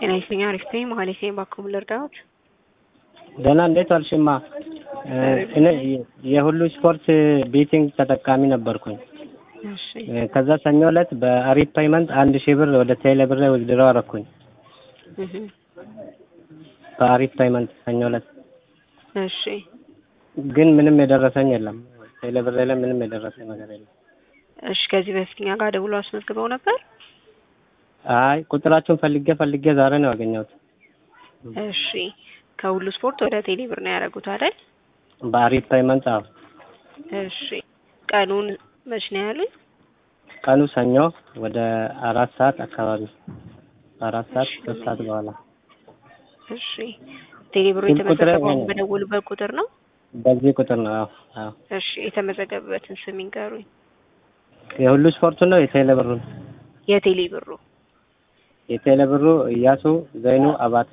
ጤና ይስጥልኝ። አሪፍ ነኝ። መሀሌት ነኝ። ባክዎ ልርዳዎት? ደህና እንዴት ዋልሽማ? እኔ የሁሉ ስፖርት ቤቲንግ ተጠቃሚ ነበርኩኝ። እሺ ከዛ ሰኞ ዕለት በአሪፍ ፔይመንት አንድ ሺህ ብር ወደ ቴሌ ብር ውዝድረው አረኩኝ። እህ በአሪፍ ፔይመንት ሰኞ ዕለት እሺ ግን ምንም የደረሰኝ የለም። ቴሌ ብር ላይ ምንም የደረሰኝ ነገር የለም። እሺ ከዚህ በፊት እኛ ጋር ደውሎ አስመዝግበው ነበር? አይ ቁጥራችሁን ፈልጌ ፈልጌ ዛሬ ነው ያገኘሁት። እሺ ከሁሉ ስፖርት ወደ ቴሌ ብር ነው ያደረጉት አይደል? በአሪፍ ፔይመንት አዎ። እሺ ቀኑን መች ነው ያሉኝ? ቀኑ ሰኞ ወደ አራት ሰዓት አካባቢ አራት ሰዓት ሶስት ሰዓት በኋላ እሺ ቴሌ ብሩ ስልክ ቁጥሬ የተመዘገበው ይሄ ነው። በደወሉበት ቁጥር ነው? በዚህ ቁጥር ነው። አዎ አዎ። እሺ የተመዘገበበትን ስም ይንገሩኝ። የሁሉ ስፖርቱ ነው የቴሌ ብሩ ነው? የቴሌ ብሩ የቴሌ ብሩ እያሱ ዘይኑ አባተ።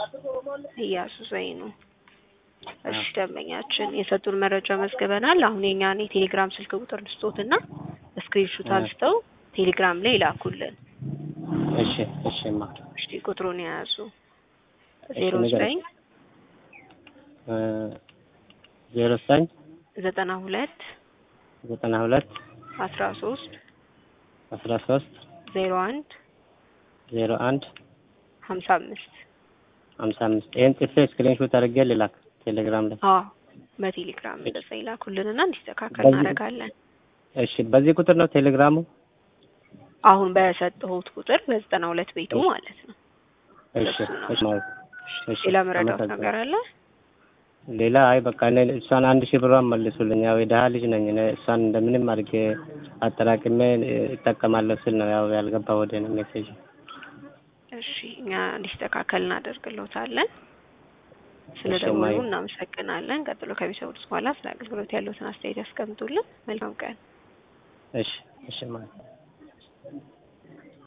እያሱ ዘይኑ። እሺ ደንበኛችን የሰጡን መረጃ መዝግበናል። አሁን የኛን የቴሌግራም ስልክ ቁጥር ልስጦትና ስክሪንሹት እ። አንስተው ቴሌግራም ላይ ይላኩልን። እሺ እሺማ እሺ ቁጥሩን የያዙ እሺ ዜሮ ንገረኝ። ዘጠኝ እ ዜሮ ዘጠኝ ዘጠና ሁለት ዘጠና ሁለት አስራ ሶስት አስራ ሶስት ዜሮ አንድ ዜሮ አንድ ሀምሳ አምስት ሀምሳ አምስት ይህን ጽፌ ስክሪንሾት አድርጌ ልላክ ቴሌግራም ላይ። አዎ በቴሌግራም እንደዛ ይላኩልንና እንዲስተካከል በዚህ- እናደርጋለን። እሺ በዚህ ቁጥር ነው ቴሌግራሙ? አሁን በሰጠሁት ቁጥር በዘጠና ሁለት ቤቱ እሺ። ማለት ነው። እሺ እሺ ማለት እሺ ሌላ መረዳት አመሰግናለሁ። ነገር አለ? ሌላ አይ በቃ እኔ እሷን አንድ ሺህ ብሯን መልሱልኝ። ያው የደሃ ልጅ ነኝ እኔ እሷን እንደምንም አድርጌ አጠራቅሜ እ፣ እጠቀማለሁ ስል ነው ያው ያልገባ ወደ እኔ ሜሴጅ። እሺ እኛ እንዲስተካከል እናደርግልዎታለን። ስለ እሺ፣ ደወሉ ማይ- እናመሰግናለን። ቀጥሎ ከሚሰሙት በኋላ ስለ አገልግሎት ያለዎትን አስተያየት ያስቀምጡልን። መልካም ቀን። እሺ እሺ ማለት